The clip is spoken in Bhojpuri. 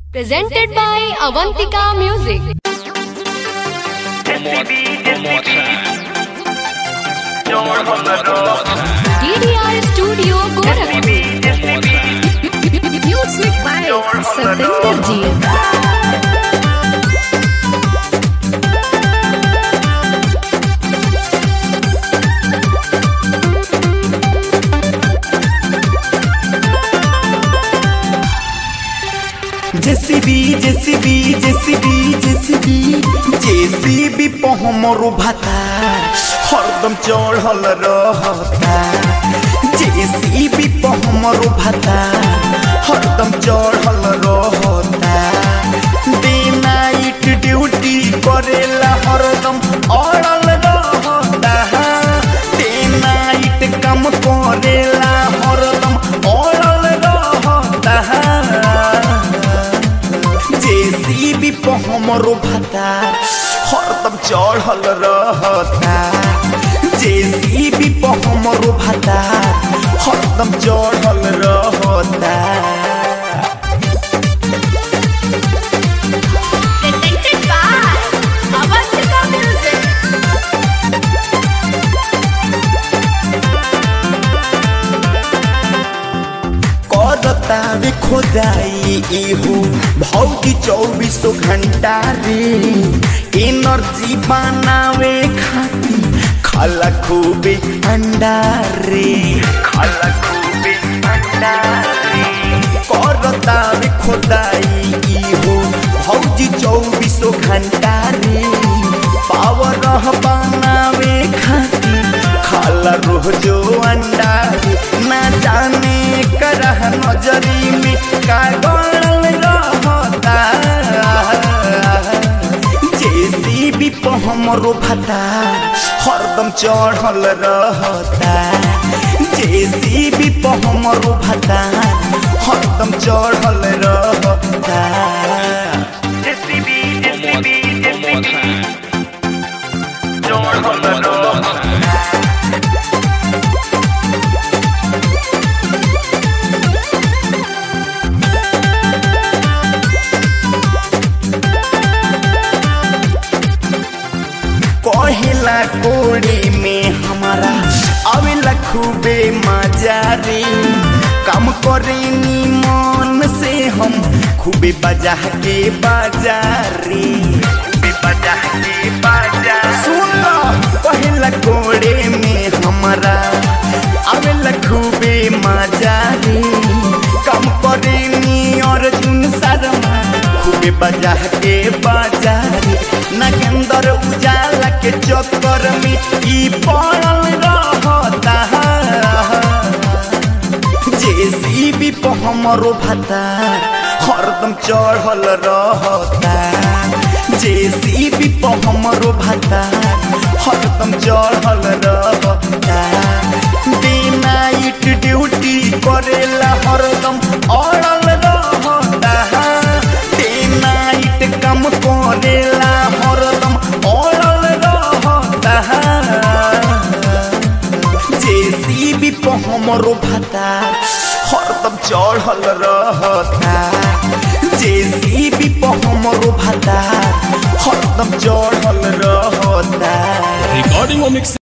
Presented by Avantika Music. One more, one more time. One more, one more time. DDR Studio Gorakhpur. One more time. Music by Satinder Ji. JCB JCB JCB JCB JCB पहमरो भाता हरदम चढ़ल रहता जेसीबी पहमरो भाता हरदम चढ़ल रहता डे नाइट ड्यूटी करेला हरदम अड़ल रहता डे नाइट काम करेला हरदम अड़ल रहता जेसीबी पे हमरो भाता हरदम चढ़ल रहता जेसीबी पे हमरो भाता हरदम चढ़ल रहता Presented by Avantika Music. करता रे खोदाई इहो भौजी चौबीसों घंटा रे एनर्जी बनावे खाती खाला खूबे अंडा रे खाला खूबे अंडा रे करता रे खोदाई इहो भौजी चौबीसों घंटा रे पावर बनावे खाती खाला रोजो अंडा रे ना जाने करह नजरी में का गड़ल रहता जेसीबी पे हमरो भाता हरदम चढ़ल रहता जेसीबी पे हमरो भाता हरदम चढ़ल रहता One more, one more time. One more, one more time. कहेला कोड़ी में हमारा आवेला खूबे मजा रे काम करे नी मन से हम खूबे बजा के बाजार रे खूबे बजा के बाजार सुन लो कहेला कोड़े में हमारा आवेला खूबे मजा रे काम करे नी अर्जुन शर्मा खूबे बजा के बाजार नगेंद्र उजाला के चक्कर में ई पड़ल रहता जेसीबी पे हमरो भाता हरदम चढ़ल रहता जेसीबी पे हमरो भाता हरदम चढ़ल रहता डे नाइट ड्यूटी करेला हरदम अड़ल रहता डे नाइट काम करेला हरदम अड़ल रहता जेसीबी पे हमरो भाता हरदम चढ़ल रहता जेसीबी पे हमरो भाता हरदम चढ़ल रहता Recording or mixing.